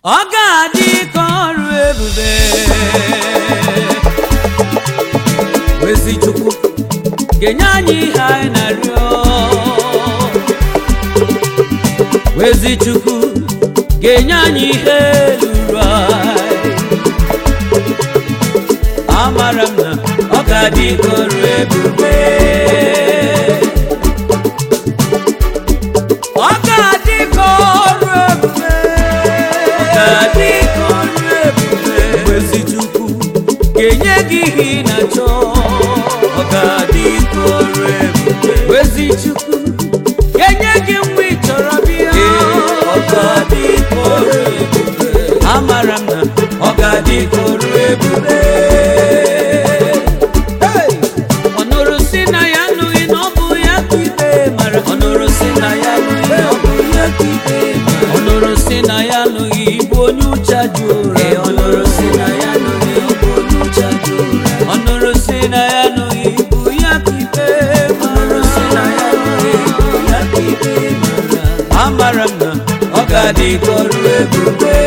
ọ ga-adị ka ọrụ ebube ezi chukwu ga-enye anyị ihe anyị na-arịọ ezi chukwu ga-enye anyị ihe luru anyị amara m na ọ ga-adị ka ọrụ ebube ọ ga-adị ka ọrụ ebube ọ ga-adị ka ọrụ ebube ezi chukwu ga-enye gị ihe ị na-achọ ọ ga-adị ka ọrụ ebube ezi chukwu ga-enye gị mgbe ị chọrọ bịa ọ ga-adị ka ọrụ ebube amara m na ọ ga-adị ka ọrụ ebube Hey! ọ nụrụ si na ya anụghị na ọ bụ ya ka ikpe mara ọ nụrụ si na ya anụghị na ọ bụ ya ka ikpe mara ọ nụrụ si na ya anụghị ịbụ onye ụcha ji ụra ọ nụrụ si na ya anụghị ọ bụ onye ụcha ji ụra ọ nụrụ si na ya anụghị ịbụ ya ka ikpe mara si na ya anụghị ịbụ ya ka ikpe mara amara m na ọ ga-adị ka ọrụ ebube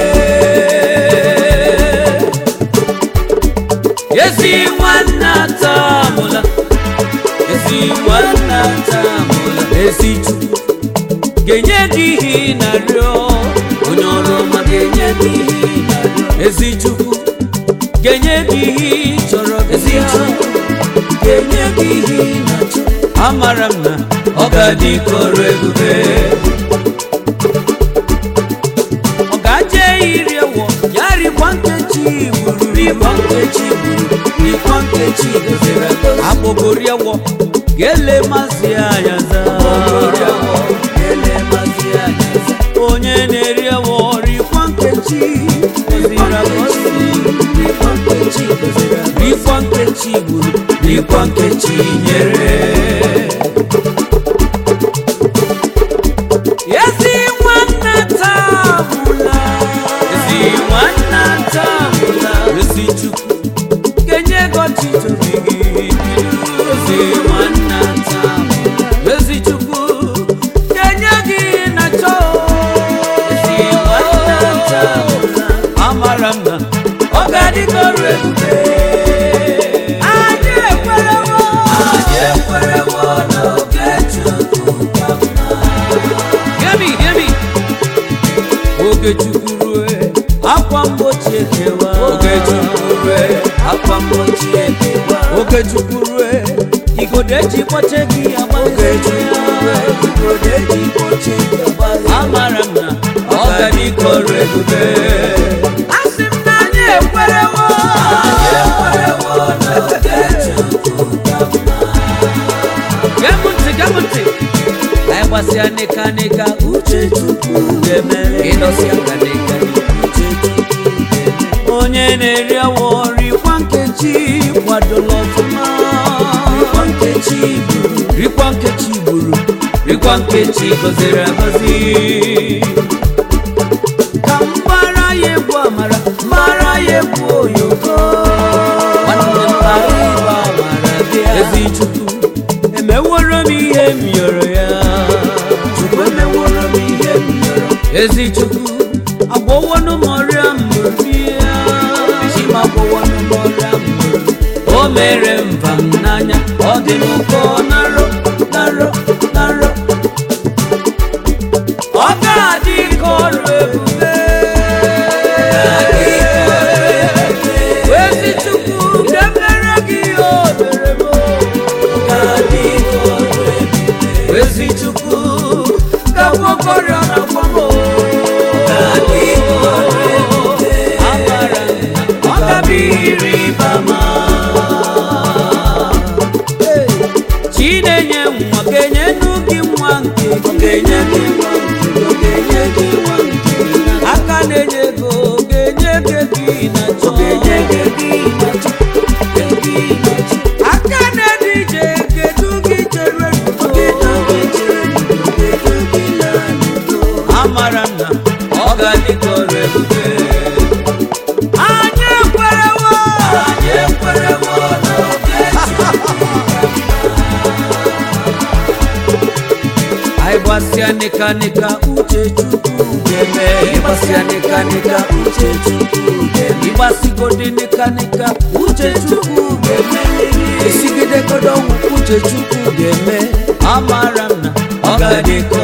ezi nwanne atamụla ezi nwanne atamụla ezi chukwu ga-enye gị ihe ị na-arịọ onye ọrụ ọma ga-enye gị ihe ị na-arịọ ezi chukwu ga-enye gị ihe ị chọrọ ezi chukwu ga-enye gị ihe ị na-achọ amara m na ọ ga-adị ka ọrụ ebube ọ ga-aje iri ewo ya rikwa nkechi gburu rikwa nkechi gburu rikwa nkechi gozere egozi agbogori ewo ga-ele mazi anya za ga-ele mazi anya za onye na-eri ewo rikwa nkechi gozere egozi rikwa nkechi gozere egozi rikwa nkechi gburu rikwa nkechi nyere ezi nwanne tamụla ezi nwanne tamụla ezi chukwu kenye gọchi tobi gị ezi nwanne tamụla ezi chukwu kenye gị na chọ ezi nwanne tamụla amara m na ọ ga-adịgọrụ ebube anyị ekwerewo anyị ekwerewo n'oge chukwu ka mma Hear me, hear me. Oge chukwu rue, akwa mgbochi ekewa. Oge chukwu rue, akwa mgbochi ekewa. Oge chukwu rue, igodo eji kpọche gị agba. Oge chukwu rue, igodo eji kpọche gị agba. Amara m na ọ ga dịkọrọ ebube. Asị m na anyị ekwerewo. Anyị ekwerewo na oge chukwu ka mma. Gee m ntị, gee m ntị. anyị gbasịa nịka nịka uche chukwu ga-emere ịnọsịa ka nịka uche chukwu ga-eme onye na-eri awọ rikwa nkechi kwadola ọfụma rikwa nkechi gburu rikwa nkechi gburu rikwa nkechi gọziri agọzi ka m gbara ya egwu amara gbara ya egwu oyoko nwanne m bara ịba amara bịa ezi chukwu emeworo m ihe m yọrọ ya chukwu emeworo m ihe m yọrọ ezi chukwu agwọwọnụ m ọrịa mbụrụ ya chi m agwọwọnụ m ọrịa mbụrụ o mere mba m n'anya ọ dị m ụkọ narọ narọ narọ ọ ga-adị ka ọrụ ebube ezi chukwu ga-emere gị ihe o mere m ga-adị ka ọrụ ebube ezi chukwu ga-agwọkọrịa na akwamo ga-adị ka ọrụ ebube amara ọ ga-abịrị ịba ma chinenye nwa ga-enye nnu gị nwa nke ọ ga-enye gị nwa nke ọ ga-enye gị nwa nke aka na-enye ego ga-enye gị gị na chọ ga-enye gị gị na chọ aka na-ede ije kedu gị chere amara m na ọ ga-adị ka ọrụ ebube anyị ekwerewo anyị ekwerewo n'oge anyị gbasịa nịka nịka uche chukwu ga-eme ịgbasịa nịkanịka uche chukwu ga-eme ịgbasigodị nịkanịka uche chukwu ga-eme esigidegodo ọnwụ uche chukwu ga-eme amara m na ọ ga-adị ka